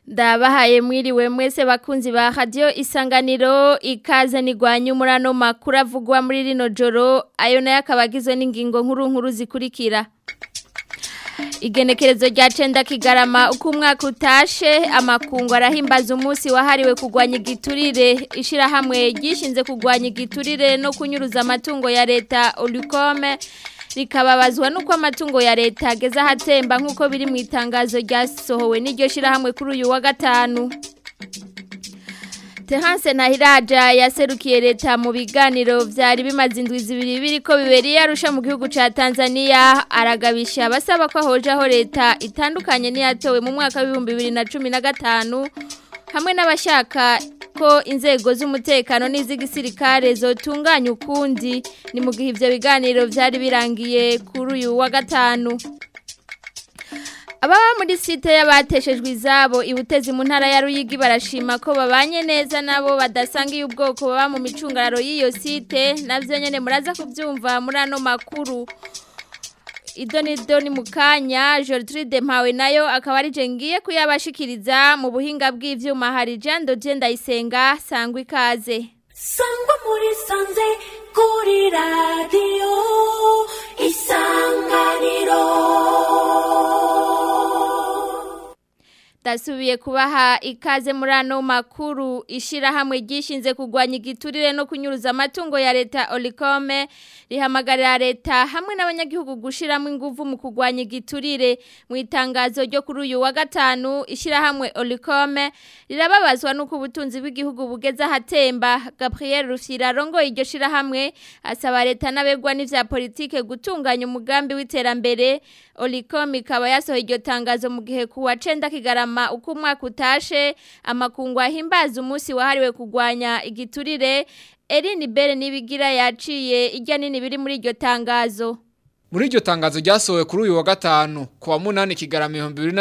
ndabahaye mwiriwe mwese bakunzi ba radio isanganiro ikaze nigwanya umurano makuru avugwa muri rino joro ayo nayo akabagizwe n'ingingo nkuru nkuru zikurikira igenekerezo rya cenda kigarama uko umwaka utashe amakungu arahimbaza umunsi wahariwe kurwanya igiturire ishirahamwe ryishinze kurwanya igiturire no kunyuruza amatungo ya leta Olicome rikababazwa nuko amatungo ya leta ageze ahatemba nk'uko biri mu itangazo ryasohowe n'iryo shirahamwe kuri uyu wa gatanu Terence Nahiraja yaserukiye leta mu biganiro vyari bimaze indwi zibiri biriko biberiye arusha mu gihugu ca Tanzania aragabisha basaba ko ahojaho leta itandukanye n'iyatowe mu mwaka wa 2015 hamwe n'abashaka ko inzego z'umutekano n'iz'igisirikare zotunganya ukundi ni mu gihe ivyo biganiro vyari birangiye kuri uyu wa gatanu Ababa muri site y'abateshejwe izabo ibutezi mu ntara ya Ruyigi barashima ko babanye neza nabo badasangiye ubwoko baba mu micungararo y'iyo site navyo nyene muraza kuvyumva muri ano makuru Idoni doni mukanya Gertrude Mpawe nayo akaba ari je ngiye kuyabashikiriza mu buhinga bw'ivyuma hari Jean Dodie Ndayisenga sangwa ikaze Sangwa muri sanze kuri radio isanganiro Dasubiye kubaha ikaze muri ano makuru ishirahamwe ryishinze kugwanya igiturire no kunyuruza amatungo ya leta Olicome rihamagarira leta hamwe n'abanyagihugu gushiramo inguvu mu kugwanya igiturire mu itangazo ryo kuri uyu wa gatanu ishirahamwe Olicome rirababazwa nuko ubutunzi bw'igihugu bugeze ahatemba Gabriel Rufyira rongoye iryo shirahamwe asaba leta n'abegwa n'ivya politike gutunganya umugambi w'iterambere Olicom ikaba yasohoye iryo tangazo mu gihe kuwa 9 kigarama uko umwaka utashe amakungu ahimbaza umunsi wahariwe kugwanya igiturire Eline Bere nibigira yaciye irya nini biri muri iryo tangazo Muri iryo tangazo ryasohowe kuri uyu wa gatanu kuwa munani kigarama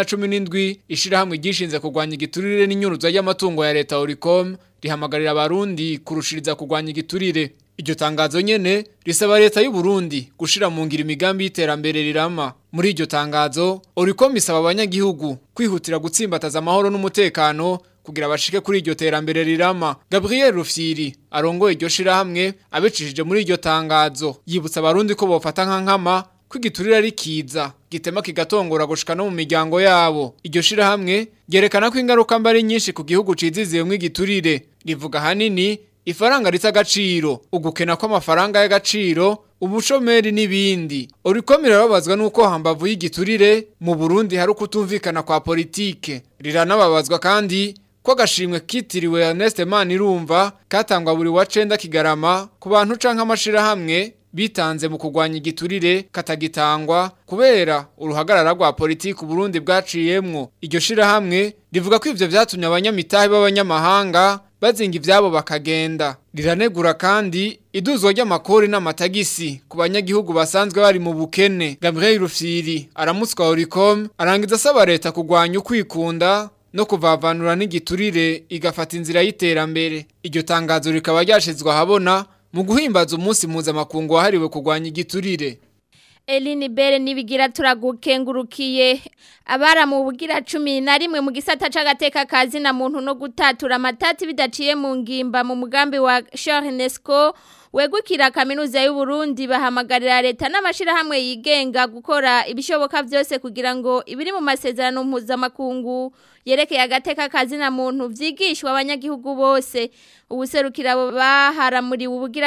2017 ishirahamwe ryishinze kugwanya igiturire n'inyuruza y'amatungo ya leta Oricom rihamagarira abarundi kurushiriza kugwanya igiturire Iryo tangazo nyene risaba leta y'u Burundi gushira mu ngira imigambi y'iterambere rirama. Muri iryo tangazo, Oricom isaba abanyagihugu kwihutira gutsimbataza amahoro n'umutekano kugira bashike kuri iryo terambere rirama. Gabriel Rufyiri arongoye iryo shirahamwe abicishije muri iryo tangazo. Yibutsa abarundi ko bofata nka nkama kwigiturira rikiza gitema kigatongora gushika no mu miryango yabo. Iryo shirahamwe ryerekana ko ingaruka mbari nyinshi ku gihugu ciziziye mu igiturire. Rivuga hanini ifaranga rita agaciro ugukena kw'amafaranga y'agaciro ubushomeri n'ibindi urikomera babazwa nuko hambavu y'igiturire mu Burundi hari ukutumvikana kwa politike riranababazwa kandi ko agashimwe kitiriwe Ernest Manirumva katangwa buri wa 9 kigarama ku bantu canke amashirahamwe bitanze mu kugwanya igiturire katagitangwa kubera uruhagarara rwa politiki Burundi bwaciyemwo iryo shirahamwe rivuga ko ivyo vyatumye abanyamitahe b'abanyamahanga bazinga ivyabo bakagenda riranegura kandi iduzwa ry'amakori n'amatagisi ku banyagihugu basanzwe bari mu bukene Gabriel Rufyiri aramutswa Oricom arangiza asaba leta kugwanya ukwikunda no kuvavanura n'igiturire igafata inzira y'iterambere iryo tangazo rikaba ryashizwe ahabona mu guhimbaza umunsi mpuzamakungu wahariwe kurwanya igiturire Eline Bere nibigira turagukengurukiye abara mu bugira 11 mu gisata c'agateka kazi na muntu no gutatura amatati bidaciye mu ngimba mu mugambi wa Charnesco wegukira kaminuza y'u Burundi bahamagarira leta n'amashirahamwe yigenga gukora ibishoboka byose kugira ngo ibiri mu masezerano mpuzamakungu yerekeye agateka kazi na muntu vyigishwa abanyagihugu bose ubuserukira abo baharamuri ubugira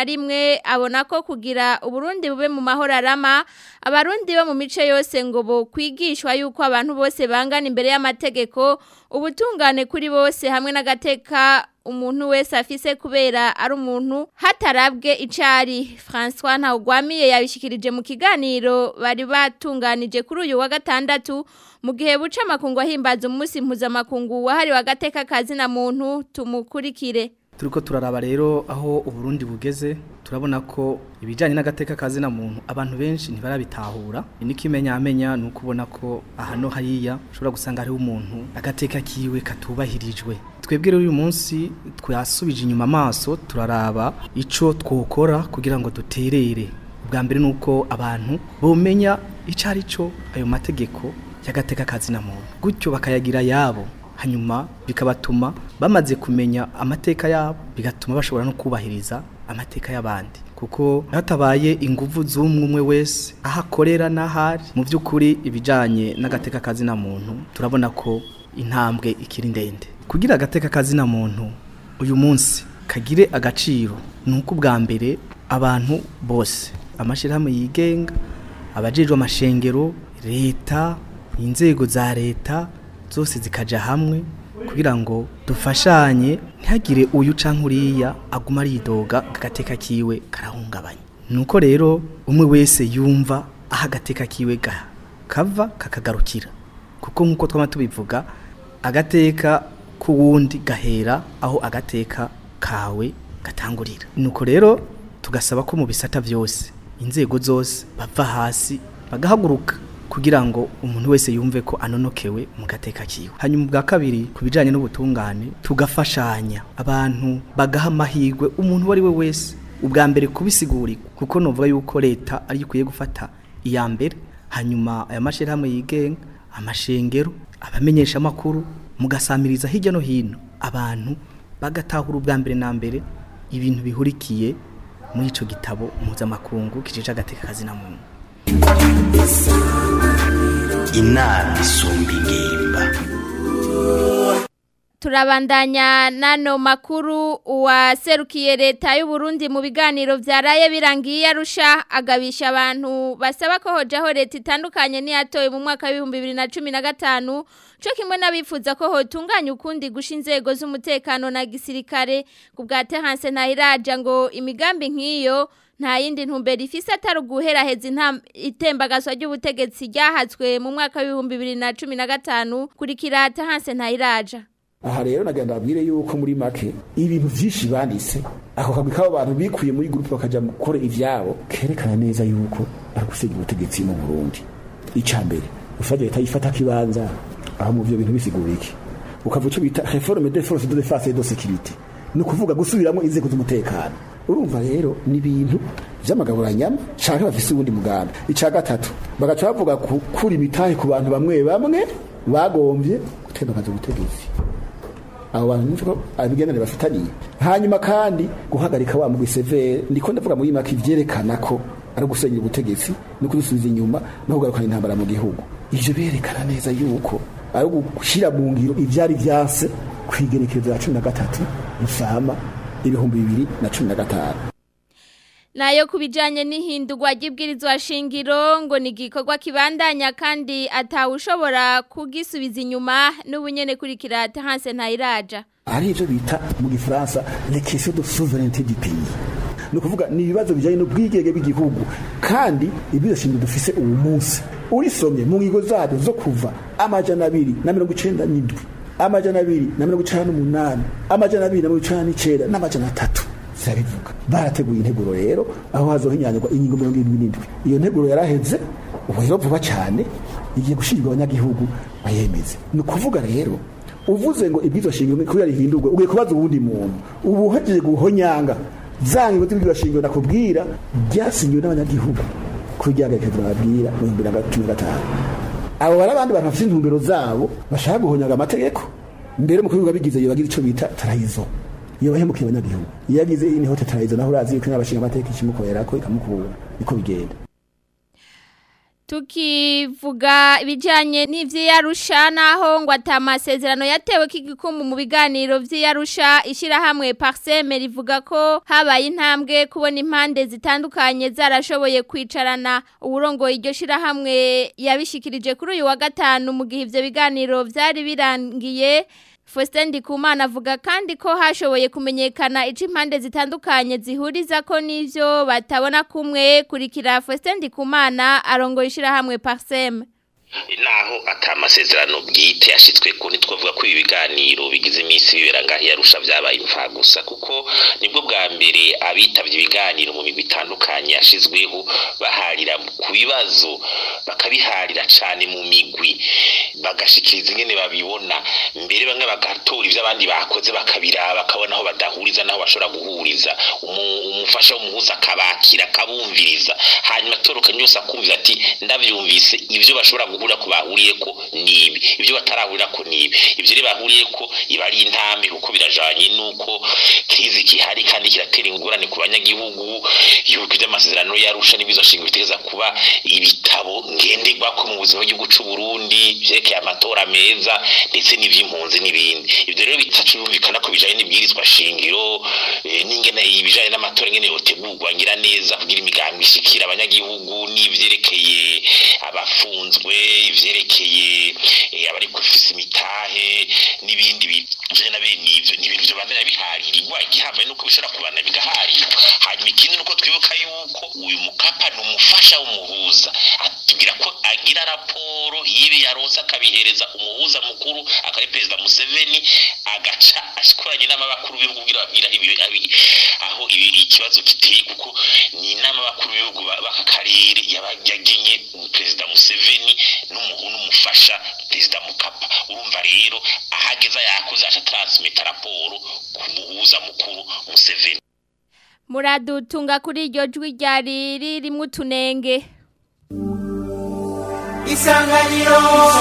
11 abona ko kugira uburundi bube mu mahoro arama abarundi bo mu mice yose ngo bo kwigishwa yuko abantu bose bangana imbere y'amategeko ubutungane kuri bose hamwe n'agateka umuntu wese afise kubera ari umuntu hatarabwe icari François Ntawugwamiye yabishikirije mu kiganiro bari batunganije kuri uyu wa gatandatu mu gihe buca amakungu ahimbaza umunsi mpuzamakungu wahariwe agateka kazi na muntu tumukurikire turiko turaraba rero aho uburundi bugeze turabona ko ibijyanye n'agateka kazi na muntu abantu benshi ntibarabitahura n'ikimenyamenya ni ukubona ko ahano hariya ushobora gusanga hariho umuntu agateka kiwe katubahirijwe twebwe rero uyu munsi twasubije inyuma amaso turaraba icyo twokora kugira ngo duterere ubwa mbere ni uko abantu bomenya icyo ari cyo ayo mategeko y'agateka kazi na muntu gutyo bakayagira yabo hanyuma bikabatuma bamaze kumenya amateka yabo bigatuma bashobora no kubahiriza amateka y'abandi kuko hatabaye inguvu z'umwe umwe wese aho akorera n'ahari mu by'ukuri ibijyanye n'agateka kazina muntu turabona ko intambwe ikiri ndende kugira agateka kazina muntu uyu munsi kagire agaciro ni uko ubwa mbere abantu bose amashyirahamwe yigenga abajejwe amashengero leta inzego za leta zose zikaja hamwe kugira ngo dufashanye ntihagire uyu canke uriya aguma aridoga agateka kiwe karahungabanya nuko rero umwe wese yumva aho agateka kiwe ga kava kakagarukira kuko nk'uko twama tubivuga agateka k'uwundi gahera aho agateka kawe gatangurira nuko rero tugasaba ko mu bisata byose inzego zose bava hasi bagahaguruka kugira ngo umuntu wese yumve ko anonokewe mu gateka kiwe hanyuma bwa kabiri ku bijyanye n'ubutungane tugafashanya abantu bagaha amahirwe umuntu uwo ari we wese ubwa mbere kubisigurirwa kuko nuvuga yuko leta ariyo ikwiye gufata iya mbere hanyuma aya mashyirahamwe yigenga amashengero abamenyesha amakuru mugasamiriza hirya no hino abantu bagatahura ubwa mbere na mbere ibintu bihurikiye muri ico gitabo mpuzamakungu kijeje agateka kazina muntu inama isumba ingimba turabandanya nano makuru uwaserukiye leta y'u Burundi mu biganiro vyaraye birangiye arusha agabisha abantu basaba ko hojaho leta itandukanye niyatoye mu mwaka wa 2015 cyo kimwe n'abifuza ko hotunganya ukundi gusha inzego z'umutekano na gisirikare ku bwa Terence Ntahiraja ngo imigambi nk'iyo nta yindi ntumbero ifise atari uguheraheza itembagaswa ry'ubutegetsi ryahatswe mu mwaka wa 2015 kurikira Terence Ntahiraja aha rero nagenda babwire yuko muri make ibintu vyinshi banditse ako kagwi k'abo bantu bikuye muri gurupe bakaja gukora ivyabo kerekana neza yuko ari gusenya ubutegetsi mu burundi ica mbere ufata leta yifata kibanza aho mu vyo bintu bisigura iki ukavuga ico bita reforme de force de défense et de sécurité ni ukuvuga gusubiramwo inzego z'umutekano urumva rero ni ibintu vy'amagaburanyama canke bafise uwundi mugambi ica gatatu bagaca bavuga kukura imitahe ku bantu bamwe bamwe bagombye gutembagaza ubutegetsi abo bantu niko abigenere bafitaniye hanyuma kandi guhagarika wa mugwi severe ndiko ndavuga muri make ivyerekana ko ari gusenyera ubutegetsi no kudusubiza inyuma no kugarukana intambara mu gihugu ivyo berekana neza yuko ari gushyira mu ngiro ivyari vyanse kwigerekezo ya cumi na gatatu rusama ibihumbi bibiri na cumi na gatanu nayo kubijanye n'ihindurwa ry'ibwirizwa shingiro ngo ni igikorwa kibandanya kandi atawushobora kugisubiza inyuma n'ubunyene kurikira Terence Ntayiraja ari ivyo bita mu gifaransa les questions de souveraineté du pays ni ukuvuga ni ibibazo bijanye n'ubwigenge bw'igihugu kandi ibwirizwa shingiro dufise uwu munsi urisomye mu ngingo zabyo zo kuva amajana abiri na mirongo icenda n'indwi amajana abiri na mirongo icenda n'umunani amajana abiri na mirongo icenda n'icenda n'amajana atatu zirabivuga barateguye integuro rero aho hazohinyanyurwa ingingo mirongo irindwi n'indwi iyo nteguro yaraheze ubu rero vuba cyane igiye gushyirwa abanyagihugu bayemeze ni ukuvuga rero uvuze ngo ibwirizwa shingiro kubera rihindurwe ugiye kubaza uwundi muntu ubu uhejeje guhonyanga za ngingo z'ibwirizwa shingiro nakubwira ryasinyiwe n'abanyagihugu kugira ngo babwira mu bihumbi na cumi na gatanu abo bari abandi bantu bafite intumbero zabo bashaka guhonyaga amategeko mbere mu kubivuga bigize iyo bagira icyo bita tarayizo iyo bahemukiye abanyagihugu iyo yagize ni hote tarayizo naho urazi yuko n'abashinga amategeko ikimukorera ko ikamukura niko bigenda tukivuga ibijyanye n'iby'iyarusha naho ngo atamasezerano yatewe k'igikumbu mu biganiro by'iyarusha ishyirahamwe pariseme rivuga ko habaye intambwe kubona impande zitandukanye zarashoboye kwicarana uburongoye iryo shyirahamwe yabishikirije kuri uyu wa gatanu mu gihe ibyo biganiro byari birangiye Faustin Ndikumana avuga kandi ko hashoboye kumenyekana ico impande zitandukanye zihuriza ko nivyo batabona kumwe kurikira Faustin Ndikumana arongoye ishirahamwe Parsem naho atamasezerano bwite yashitswe ko ntitwavuga ko ibi biganiro bigize iminsi bibera ngaho yarusha byabaye imfa gusa kuko nibwo bwa mbere abitavye ibiganiro mu migwi itandukanye yashizweho baharira ku bibazo bakabiharira cane mu migwi bagashikiriza ingene babibona mbere bamwe bagatora ivyo abandi bakoze bakabiraba bakabona aho badahuriza naho bashobora guhuriza umufasha w'umuhuza akabakira akabumviriza hanyuma atorokanye yose akumvira ati ndavyumvise ivyo bashobora guhuriza bahurira ko bahuriye ko nibi ibyo batarahurira ko nibi ibyo rero bahuriye ko iba ari intambwe kuko birajanye nuko krizi kihari kandi kiratera ingorane ku banyagihugu yuko iby'amasezerano yarusha n'ibizoshingwa bitegeza kuba ibitabo ngenderwako mu buzima bw'igihugu c'u Burundi vyerekeye amatora meza ndetse n'ivy'impunzi n'ibindi ibyo rero bitacu birumvikana ko bijanye n'ibwirizwa shingiro eh, n'ingene ibijanye n'amatora ingene yotegurwa ngira neza kugira imigambi ishikira abanyagihugu n'ivyerekeye abafunzwe ivyerekeye eh, abari kufisa imitahe n'ibindi bijanye na bene ivyo ni ibintu vyobandanya biharirirwa igihambaye nuko bishobora kubana bigaharirwa hanyuma ikindi nuko twibuka yuko uyu mukapa ni umufasha w'umuhuza atubwira ko agira raporo y'ibi yaronse akabihereza umuhuza mukuru akaba perezida Museveni agaca ashkoranye n'amabakuru b'ibihugu kugira babwira ibi- abi- aho ibi ikibazo kiteye kuko ni inama bakuru b'ibihugu ba- b'aka karere yaba- yagenye perezida Museveni n'umuhu n'umufasha perezida Mukapa urumva rero ahageza yakoze aca transmita raporo ku muhuza mukuru Museveni muradutunga kuri iryo jwi ryari ririmo utunenge isanganiro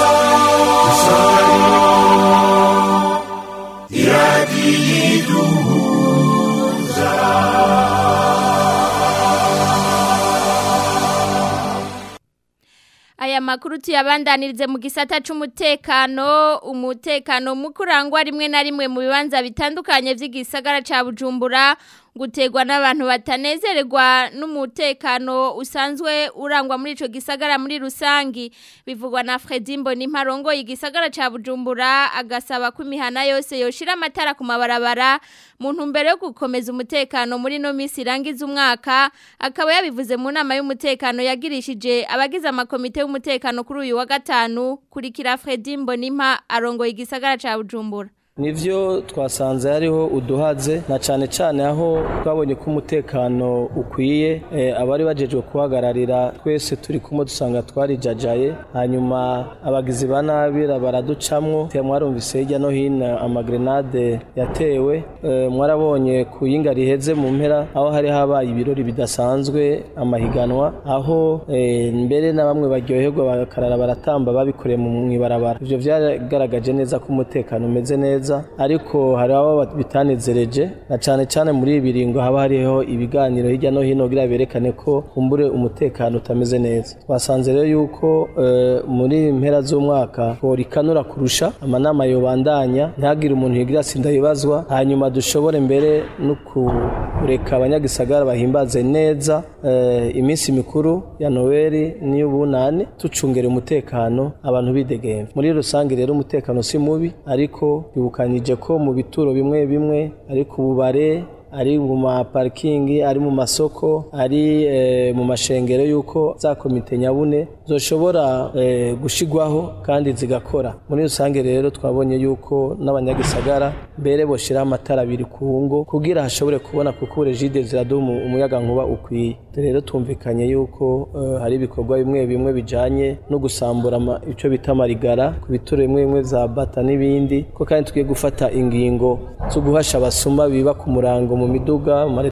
aya makuru tuyabandanirize mu gisata c'umutekano umutekano mukurangwa rimwe na rimwe mu bibanza bitandukanye vy'igisagara ca Bujumbura gutegwa n'abantu batanezererwa n'umutekano usanzwe urangwa muri ico gisagara muri rusangi bivugwa na Fredy Mboni Mparongo igisagara ca Bujumbura agasaba ko imihana yose yoshira amatara ku mabarabara mu ntumbero yo gukomeza umutekano muri no misi irangiza umwaka akaba yabivuze mu nama y'umutekano yagirishije abagize amakomite y'umutekano kuri uyu wa gatanu kurikira Fredy Mbonimpa arongoye igisagara ca Bujumbura nivyo twasanze hariho uduhaze na cane cane aho twabonye ko umutekano ukwiye eh, abari bajejwe kuhagararira twese turi kumwe dusanga twarijajaye hanyuma abagizi ba nabi baraducamwo te mwarumvise hirya no hino amagrenade yatewe eh, mwarabonye ku yinga riheze mu mpera aho hari habaye ibirori bidasanzwe amahiganwa aho eh, mbere na bamwe baryoherwa bakarara baratamba babikoreye mu mwibarabara ivyo vyagaragaje neza ko umutekano umeze neza ariko hari abo bitanezereje na cane cane muri ibi biringo haba hariho ibiganiro hirya no hino kugira berekane ko kumbure umutekano utameze neza twasanze rero yuko eh, muri mpera z'umwaka borikanura kurusha amanama yobandanya ntihagire umuntu yigira sinda yibazwa hanyuma dushobore mbere no kureka abanyagisagara bahimbaze neza eh, iminsi mikuru ya Noeli n'iy'ubunane tucungera umutekano abantu bidegemvya muri rusange rero umutekano si mubi ariko bibukanije ko mu bituro bimwe bimwe ari ku bubare ari mu maparikingi ari mu masoko ari eh, mu mashengero y'uko za komite nyabune zoshobora eh, gushigwaho kandi zigakora muri rusange rero twabonye yuko n'abanyagisagara mbere boshiraho amatara abiri ku ngo kugira hashobore kubona kuko regide ziraduha umuyaga nkuba ukwiye rero tumvikanye yuko eh, hari ibikorwa bimwe bimwe bijanye no gusambura ama- ico bita amarigara ku bituro bimwe bimwe za bata n'ibindi ko kandi tugiye gufata ingingo zo guhasha abasuma biba ku murango mu miduga mu mare-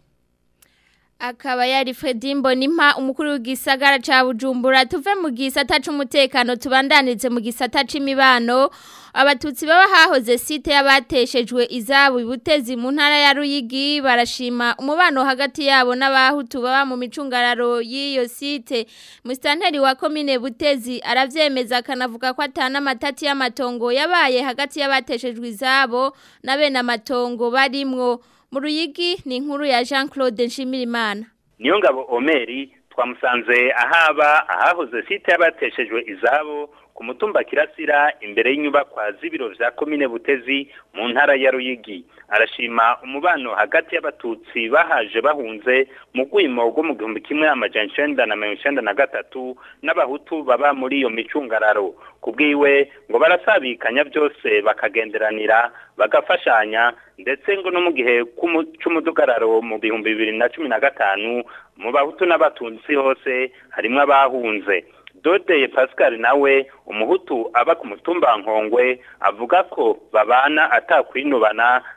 akaba yari Fredy Mbonimpa umukuru w'igisagara ca Bujumbura tuve mu gisata c'umutekano tubandanize mu gisata c'imibano abatutsi baba hahoze site y'abateshejwe izabo ibutezi mu ntara ya Ruyigi barashima umubano hagati yabo n'abahutu baba mu micungararo y'iyo site mustanteri wa komine butezi aravyemeza akanavuga ko atana amatati y'amatongo yabaye hagati y'abateshejwe izabo na bene amatongo barimwo mu ruyigi ni inkuru ya Jean Claude Nshimirimana niyo ngabo omeri twamusanze ahaba ahahoze site y'abateshejwe izabo ku mutumba kirasira imbere y'inyubakwa z'ibiro vya komine butezi mu ntara ya ruyigi arashima umubano hagati y'abatutsi bahaje bahunze mu rwimo rwo mu gihumbi kimwe amajana icenda na mirongo icenda na gatatu n'abahutu baba muri iyo micungararo ku bwiwe ngo barasabikanya byose bakagenderanira bagafashanya ndetse ngo no mu gihe c'umu- c'umudugararo mu bihumbi bibiri na cumi na gatanu mu bahutu n'abatutsi hose harimwo abahunze dodeye pascal nawe umuhutu aba ku mutumba nkongwe avuga ko babana atakwinubana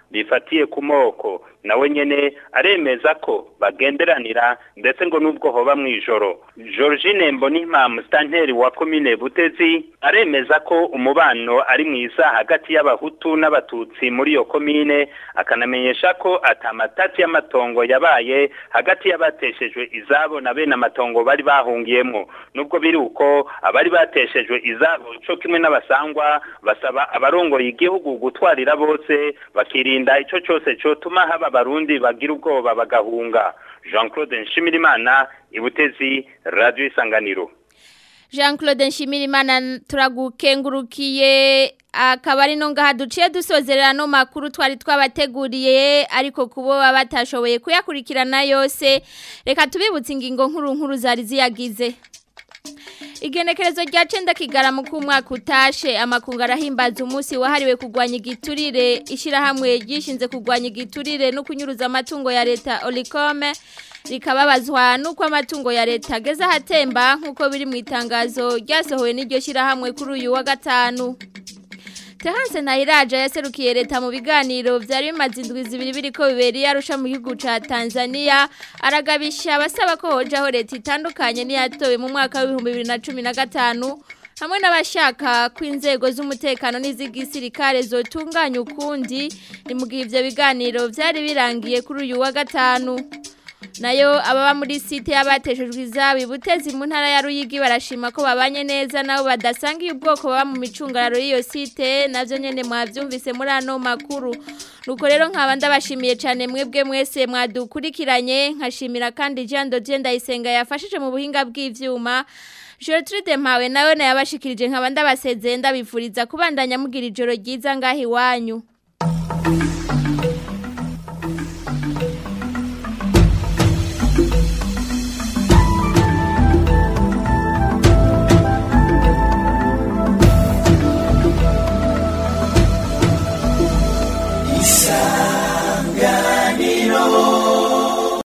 bifatiye ku moko nawe nyene aremeza ko bagenderanira ndetse ngo nubwo hoba mw'ijoro Georgine Mbonimpa mustanteri wa komine Butezi aremeza ko umubano ari mwiza hagati y'abahutu n'abatutsi muri iyo komine akanamenyesha ko atamatati y'amatongo yabaye hagati y'abateshejwe izabo na bene amatongo bari bahungiyemo nubwo biri uko abari bateshejwe izabo co kimwe n'abasangwa basaba abarongoye igihugu gutwarira bose bakirinda ico cose cotuma haba abarundi bagira ubwoba bagahunga Jean Claude Nshimirimana ibutezi Radio Isanganiro Jean Claude Nshimirimana turagukengurukiye akaba ari no ngaha duciye dusozerera no makuru twari twabateguriye ariko kubo batashoboye kuyakurikirana yose reka tubibutse ingingo nkuru nkuru zari ziyagize Igenekerezo rya cenda kigaramu ku mwaka utashe amakungu arahimbaza umunsi wahariwe kurwanya igiturire ishirahamwe ryishinze kurwanya igiturire no kunyuruza amatungo ya leta Olicome rikababazwa nuko amatungo ya leta ageze ahatemba nk'uko biri mu itangazo ryasohowe n'iryo shirahamwe kuri uyu wa gatanu Terence Nairaja yaserukiye leta mu biganiro vyari bimaze indwi zibiri biriko biberi arusha mu gihugu ca Tanzania aragabisha abasaba ko hojaho leta itandukanye niyatowe mu mwaka wa 2015 hamwe n'abashaka ko inzego z'umutekano n'iz'igisirikare zotunganya ukundi ni mu gihe ivyo biganiro vyari birangiye kuri uyu wa gatanu nayo ababa muri site y'abateshejwe izabi butezi mu ntara ya Ruyigi barashima ko babanye neza nabo badasangiye ubwoko baba mu micungararo y'iyo site navyo nyene mwavyumvise muri ano makuru nuko rero nkaba ndabashimiye cyane mwebwe mwese mwadukurikiranye nkashimira kandi Jean Dodie Ndayisenga yafashije mu buhinga bw'ivyuma Gertrude Mpawe nawe nayabashikirije nkaba ndabasezeye ndabifuriza kubandanya mugira ijoro ryiza ngahi wanyu